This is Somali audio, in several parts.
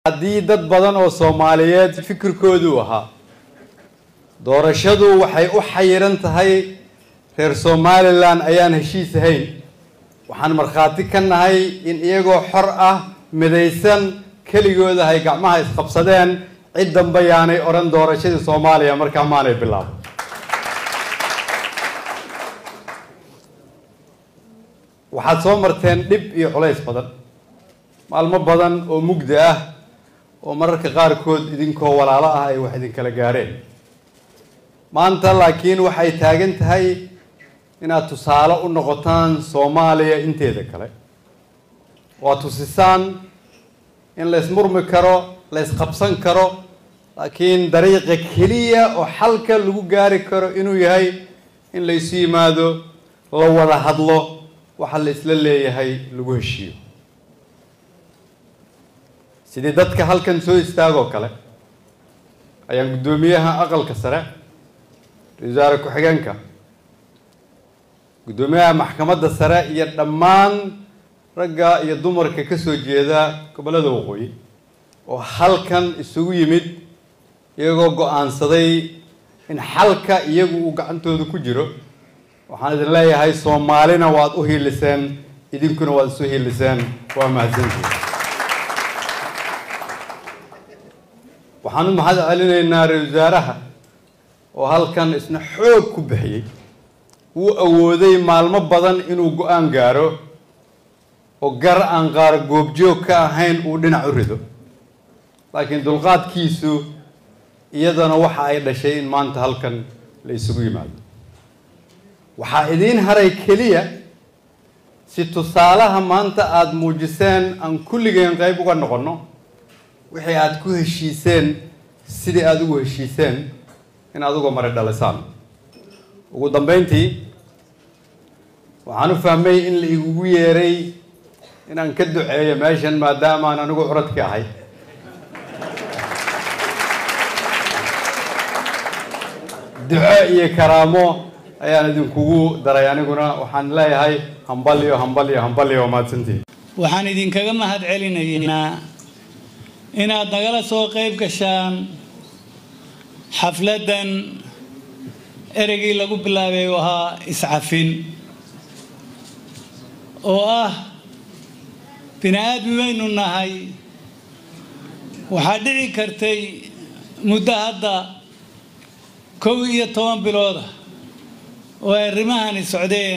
haddii dad badan oo soomaaliyeed fikirkoodu ahaa doorashadu waxay u xayiran tahay reer somalilan ayaan heshiis ahayn waxaan markhaati ka nahay in iyagoo xor ah midaysan keligooda ay gacmaha isqabsadeen cid dambe yaanay odhan doorashadii soomaaliya markaa maanay bilaabo waxaad soo marteen dhib iyo culays badan maalmo badan oo mugdi ah oo mararka qaarkood idinkoo walaalo ah ay wax idinkala gaadheen maanta laakiin waxay taagan tahay inaad tusaale u noqotaan soomaaliya inteeda kale waa tusisaan in la ysmurmi karo la ysqabsan karo laakiin dariiqa keliya oo xalka lagu gaari karo inuu yahay in la isu yimaado la wada hadlo waxa la isla leeyahay lagu heshiiyo sidii dadka halkan soo istaagoo kale ayaan guddoomiyaha aqalka sare ra-isul wasaare ku-xigeenka guddoomiyaha maxkamadda sare iyo dhammaan ragga iyo dumarka ka soo jeeda gobollada waqooyi oo halkan isugu yimid iyagoo go-aansaday in xalka iyagu uu gacantooda ku jiro waxaan idin leeyahay soomaalina waad u hiiliseen idinkuna waad isu hiiliseen waa mahadsantihi waxaan u mahad celinaynaa ra-isul wasaaraha oo halkan isna xoog ku bixiyey wuu awooday maalmo badan inuu go-aan gaaro oo gar aan qaar goobjoog ka ahayn uu dhinac u rido laakiin dulqaadkiisu iyadana waxa ay dhashay in maanta halkan la isugu yimaado waxaa idiin haray keliya si tusaalaha maanta aada muujiseen aan kulligeen qayb uga noqonno wixii aada ku heshiiseen sidii aada ugu heshiiseen inaad uga mari dhalisaan ugu dambeyntii waxaan u fahmay in la igugu yeeray inaan ka duceeyo meeshan maadaamaan anigu curadka ahay duco iyo karaamo ayaan idinkugu daray aniguna waxaan leeyahay hambalyo hambalyo hambalyo waa mahadsantihi waxaan idinkaga mahad celinaynaa inaad nagala soo qayb gashaan xafladdan ereygii lagu bilaabay u ahaa iscafin oo ah bini aadmi baynu nahay waxaa dhici kartay muddo hadda kow iyo toban bilooda oo ay arrimahani socdeen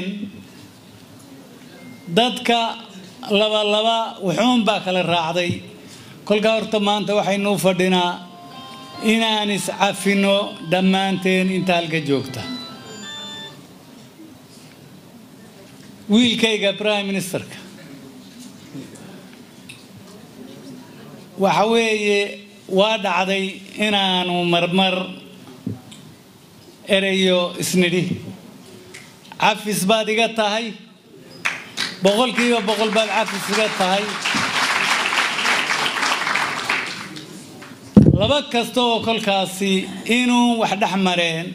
dadka laba laba wuxuun baa kala raacday kolkaa horta maanta waxaynu u fadhinaa inaan iscafinno dhammaanteen inta halka joogta wiilkayga prime ministerka waxa weeye waa dhacday inaanu marmar erayo isnidhi cafis baad iga tahay boqolkiiba boqol baad cafis iga tahay laba kasta oo kolkaasi inuu wax dhex mareen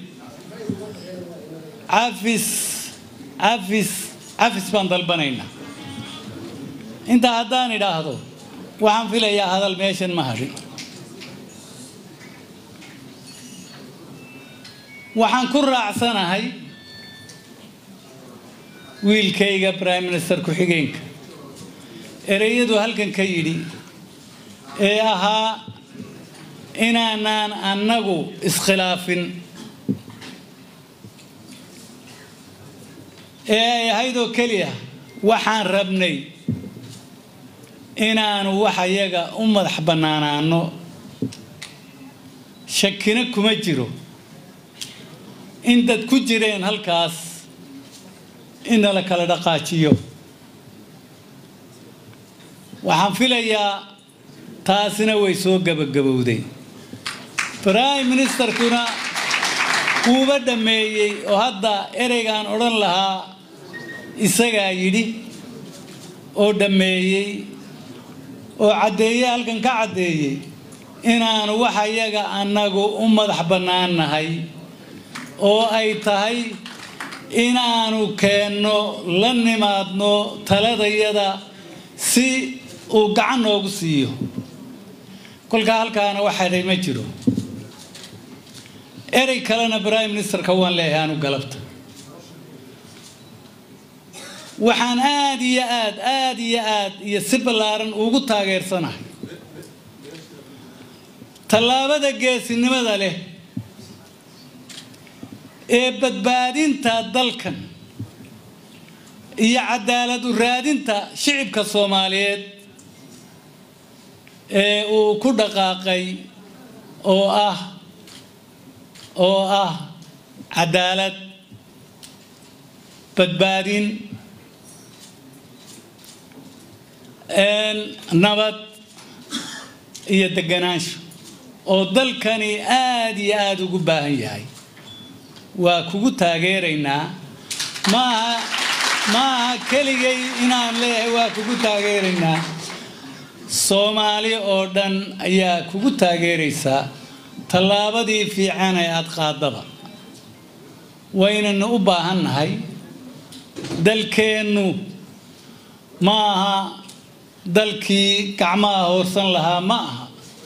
cafis cafis cafis baan dalbanaynaa intaa haddaan idhaahdo waxaan filayaa hadal meeshan ma hadhin waxaan ku raacsanahay wiilkayga prime minister ku-xigeenka ereyadu halkan ka yidhi ee ahaa inaanaan annagu iskhilaafin ee ay ahayd oo keliya waxaan rabnay inaanu wax ayaga u madax bannaanaano shakina kuma jiro in dad ku jireen halkaas in nala kala dhaqaajiyo waxaan filayaa taasina way soo gabagabowday prime ministerkuna wuuba dhammeeyey oo hadda ereygaan odhan lahaa isagaa yidhi oo dhammeeyey oo caddeeye halkan ka caddeeyey inaanu wax ayaga annagu u madax bannaan nahay oo ay tahay inaanu keenno la nimaadno taladayada si uu gacan noogu siiyo kolkaa halkaana wax hadhay ma jiro erey kalena prime ministerka waan leeyahay aanu galabta waxaan aada iyo aad aada iyo aad iyo si ballaaran ugu taageersanahay tallaabada geesinimada leh ee badbaadinta dalkan iyo cadaalad u raadinta shicibka soomaaliyeed ee uu ku dhaqaaqay oo ah oo ah cadaalad badbaadin nabad iyo deganaansho oo dalkani aada iyo aada ugu baahan yahay waa kugu taageeraynaa maaha maaha keligay inaan leeyahay waa kugu taageeraynaa soomaali oo dhan ayaa kugu taageeraysaa tallaabadii fiican ee aada qaadaba waynanu u baahannahay dalkeennu ma aha dalkii gacmaha hoorsan lahaa ma aha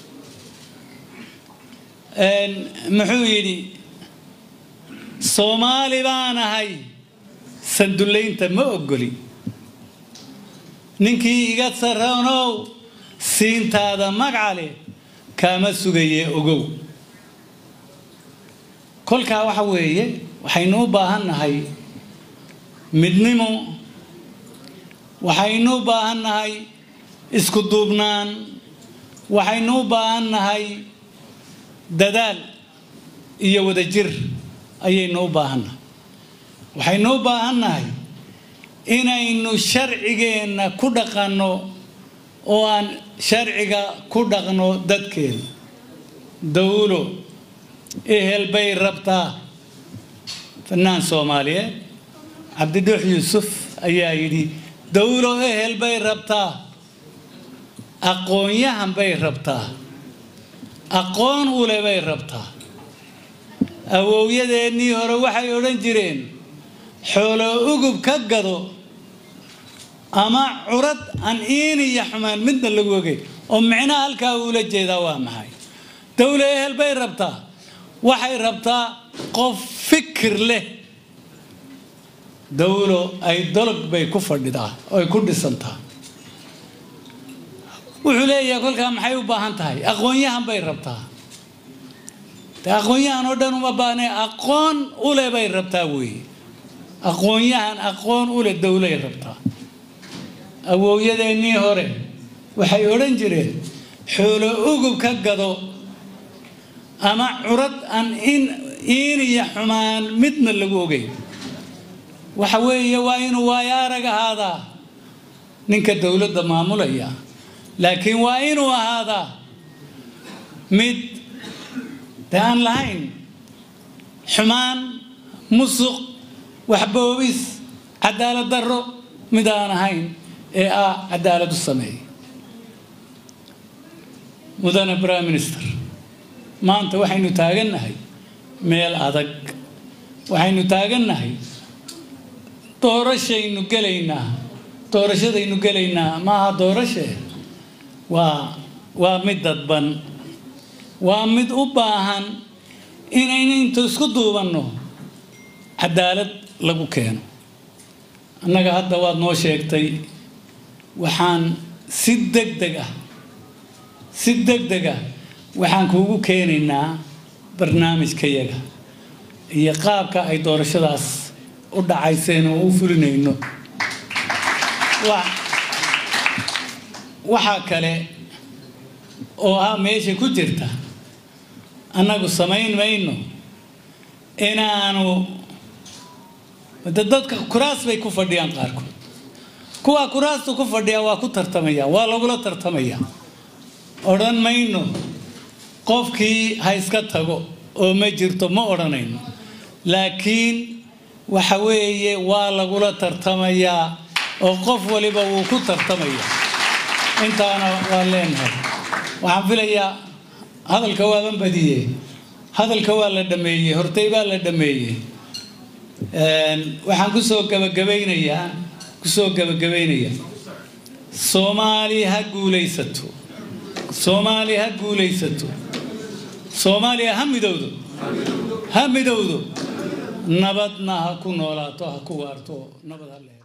muxuu yidhi soomaali baan ahay sandullaynta ma ogoli ninkii iga sarranow siintaada magcale kaama sugaye ogow kolkaa waxa weeye waxaynu u baahan nahay midnimo waxaynu u baahan nahay isku duubnaan waxaynu u baahan nahay dadaal iyo wadajir ayaynu u baahannahay waxaynu u baahan nahay inaynu sharcigeenna ku dhaqanno oo aan sharciga ku dhaqno dadkeena dawlo ehel bay rabtaa fanaan soomaaliyeed cabdidhuux yuusuf ayaa yidhi dawlo ehel bay rabtaa aqoonyahan bay rabtaa aqoon ule bay rabtaa awowyadeennii hore waxay odhan jireen xoolo ugub ka gado ama curad aan iin iyo xumaan midna lagu ogey oo micnaha halkaa uula jeedaa waa maxay dawlo ehel bay rabtaa waxay rabtaa qof fikir leh dawlo ay dolog bay ku fadhidaa oy ku dhisantaa wuxuu leeyahay kolkaa maxay u baahan tahay aqoon-yahan bay rabtaa de aqoon-yahan oo dhan uma baahne aqoon ule bay rabtaa weeye aqoon-yahan aqoon ule dawlay rabtaa awowyadeennii hore waxay odhan jireen xoolo ugub ka gado ama curad aan in iin iyo xumaan midna lagu ogeyn waxa weeye waa inuu waayo arag ahaadaa ninka dowladda maamulaya laakiin waa inuu ahaadaa mid de aan lahayn xumaan musuq waxboobis cadaalad darro mid aan ahayn ee ah cadaalad u sameeya mudane prime minister maanta waxaynu taagannahay meel adag waxaynu taagannahay doorashaynu gelaynaa doorashadaynu gelaynaa maaha doorashe waa waa mid dadban waa mid u baahan inaynu intu isku duubanno cadaalad lagu keeno annaga hadda waad noo sheegtay waxaan si deg deg ah si deg deg ah waxaan kuugu keenaynaa barnaamijkayaga iyo qaabka ay doorashadaas u dhacayseen oo u fulinayno waxaa kale oo ah meesha ku jirta annagu samayn mayno inaanu de dadka kuraas bay ku fadhiyaan qaarkood kuwaa kuraasta ku fadhiya waa ku tartamaya waa lagula tartamaya odhan mayno qofkii ha iska tago oo ma jirto ma odhanayno laakiin waxa weeye waa lagula tartamayaa oo qof waliba wuu ku tartamaya intaana waan leenahay waxaan filayaa hadalka waaban badiye hadalka waa la dhameeyey hortay baa la dhameeyey waxaan kusoo gabagabaynayaa kusoo gabagabaynayaa soomaali ha guulaysato soomaaliya ha guulaysato soomaaliya ha midowdo ha midowdo nabadna ha ku noolaato ha ku waarto nabad ha leedo